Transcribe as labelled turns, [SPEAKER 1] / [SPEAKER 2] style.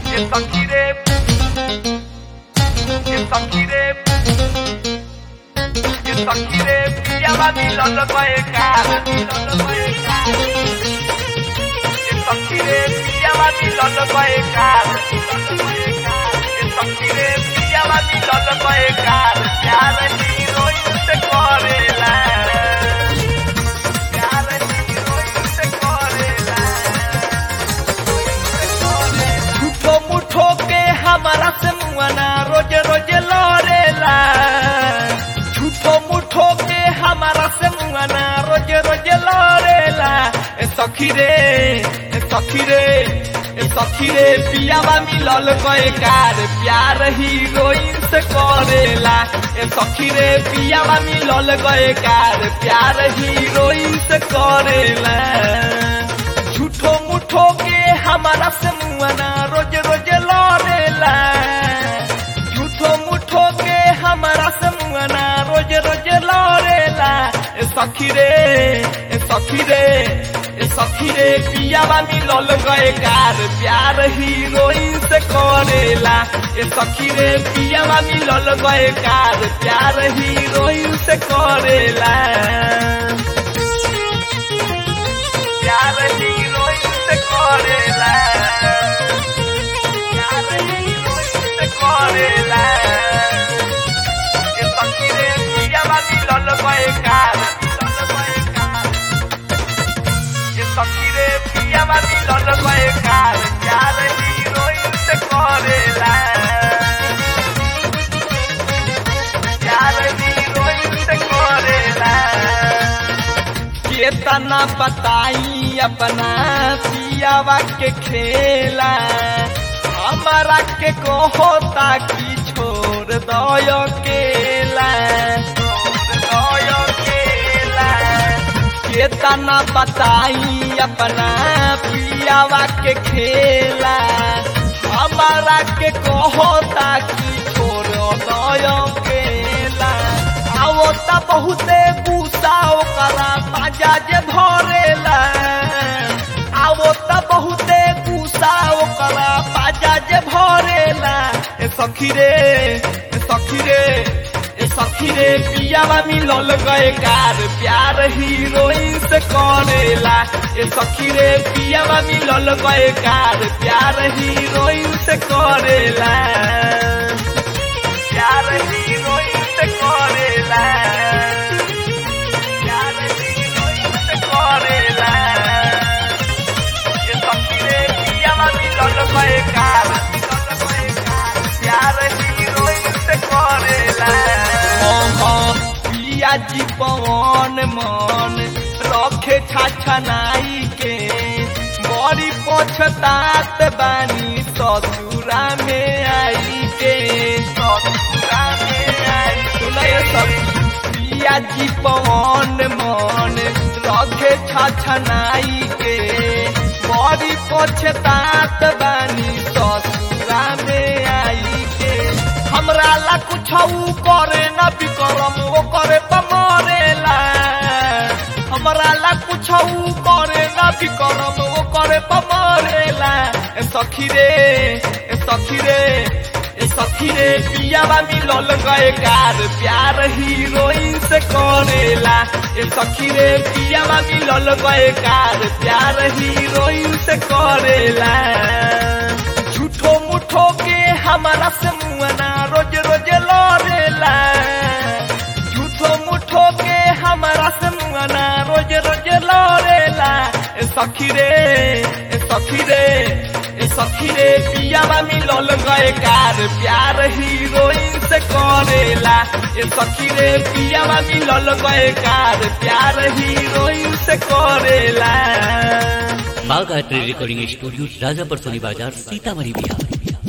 [SPEAKER 1] It's a kid. It's a kid. It's a kid. Llama mi lolo poeca. It's a kid. Llama mi lolo poeca. It's a kid. Llama mi lolo poeca. Ya retiro y se correla. Ya retiro y se correla.
[SPEAKER 2] झूठो मुठो के हमारा से मुआना रोज रोज लड़ेला झूठो मुठो के हमारा से मुआना रोज रोज लड़ेला ए सखी रे ए सखी रे ए सखी रे पियावा मिलल गए कार प्यार हीरोइन से करेला ए सखी रे पियावा मिलल गए कार प्यार हीरोइन से करेला झूठो मुठो के हमारा से मुआना रोज रोज लड़ेला झूठो मुठो के हमारा से मुआना रोज रोज लड़ेला ए सखी रे ए सखी रे ए सखी रे पियावा मिलल गए कार प्यार हीरोइन से करेला ए सखी रे पियावा मिलल गए कार प्यार हीरोइन से करेला
[SPEAKER 1] Ya retiro y se correla. Ya retiro y se correla. Esta quiere llama mi lolo poeca. Lolo poeca. Esta quiere llama mi lolo poeca. Ya retiro y se correla. Ya retiro y se correla.
[SPEAKER 2] केतना बताई अपना पियावा के खेला हमारा के कहता कि छोड़ दो केला छोड़ दो केला केतना बताई अपना पियावा के खेला हमारा के कहता कि छोड़ दो केला आवो त बहुते गुस्सा ओकरा बाजा जे भरेला आवो त बहुते गुस्सा ओकरा बाजा जे भरेला ए सखी रे ए सखी रे ए सखी रे पियावा मिलल गए कार प्यार हीरोइन से करेला ए सखी रे पियावा मिलल गए कार प्यार हीरोइन से करेला
[SPEAKER 1] Ya retiro y se correla. Ya retiro y se correla. Esta quiere llama mi lolo poeca. Lolo poeca. Ya retiro y se correla.
[SPEAKER 2] पिया जी पवन मन रखे छाछनाई के बड़ी पछतात बानी ससुरा में आई के ससुरा में आई सुनाय सब पिया जी पवन मन रखे छाछनाई के बड़ी पछतात बानी ससुरा में आई के हमरा ला कुछ करे न बिकरम वो करे पमरेला हमरा ला कुछ करे न बिकरम वो करे पमरेला ए सखी रे ए सखी रे ए सखी रे पियावा मिलल गए कार प्यार हीरोइन से करेला ए सखी रे पियावा मिलल गए कार प्यार हीरोइन से करेला झूठो मुठो के हमारा से मुआना रोज रोज लड़ेला झूठो मुठो के हमारा से मुआना रोज रोज लड़ेला ए सखी रे ए सखी रे ए सखी रे पियावा मिलल गए कार प्यार हीरोइन से करेला ए सखी रे पियावा मिलल गए कार प्यार हीरोइन से करेला
[SPEAKER 3] बाघ art recording studio Rajapur Soni बाजार सीतामढ़ी बिहार